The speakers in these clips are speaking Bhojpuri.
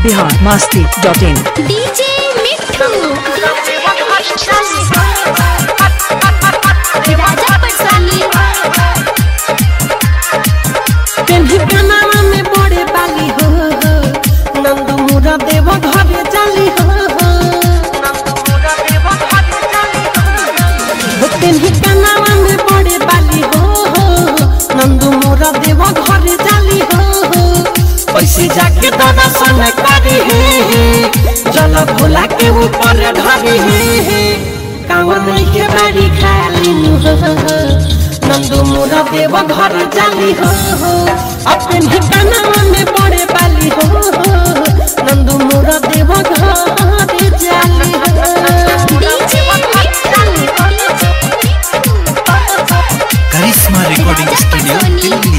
Bihar Masti dot in DJ Mithu Raja Patsani पेन्ही कनावा में बड़े बाली हो हो नंदू मुरा देव घरे जाली हो हो हो पेन्ही कनावा में बड़े बाली हो हो नंदू मुरा देव घरे जाली हो हो पैसे जाके दादा सन करी हे जल भोला के ऊपर ढरी हे कांवर नहीं के बाड़ी खाली हो हो नंदू मुरा देव घर जाली हो हो अपन ठिकाना में बड़े बाली हो हो नंदू मुरा देव घर जाली हो DJ Mithu Karishma recording studio Delhi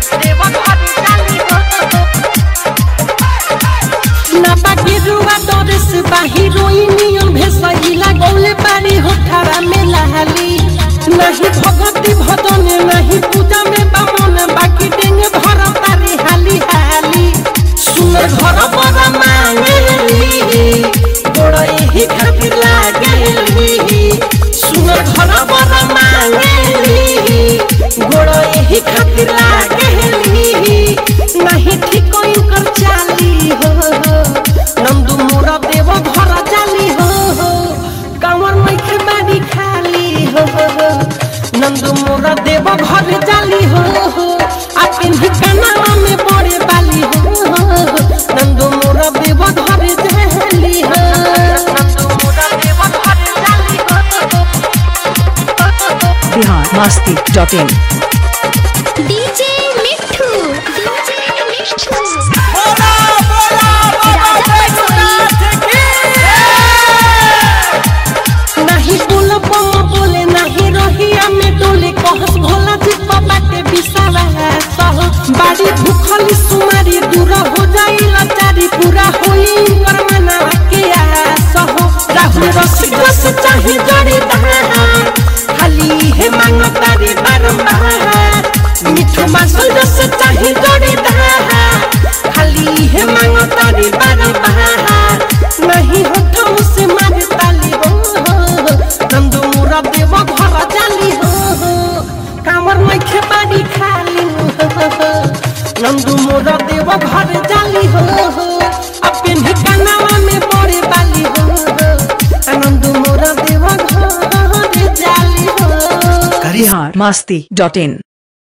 ना बाकी रुआ डोरेस बाही रोइनियन भेसइला गौले बारी होठारा में लहाली नहीं भगवती भदने नहीं पूजा में बामन बाकी डेंगे भर तारी हाली हाली सुनर घर पर मांगली गोड़ई ही खातिर लागली सुनर घर पर मांगली गोड़ई ही खातिर लागली नहीं ठीक कर चाली हो हो नंदू मोरा देव घर जाली हो हो कांवर मैखे बाड़ी खाली हो हो नंदू मोरा देव घर जाली हो हो आपके ठिकाना में बड़े बाली हो हो नंदू मोरा देव घर जाली हो नंदू मोरा देव घर जाली हो Bihar Masti dot in DJ Mithu DJ Mithu Raja Patsani नहीं बोल बम बोले नहीं रहिया में डोले कहस भोला जी बाटे बिसावा सह बाड़ी भूखली सुमारी दूर हो जाई लाचारी पूरा होई कर मना के सह राहुल रसिक रस चाहे जड़ी दहार खाली हे मांग तारी बारंबार मिठू मासल रस चाहे जड़ी दहार खाली हे मांग तारी बारंबार नहीं होठों से मारे ताली हो हो नंदू मुरा देव घर जाली हो हो कामर मैखे बाड़ी खाली हो हो नंदू मुरा देव घर जाली हो हो अपन ठिकाना में बड़े बाली हो हो नंदू मुरा देव घर जाली हो बिहार मस्ती डॉट इन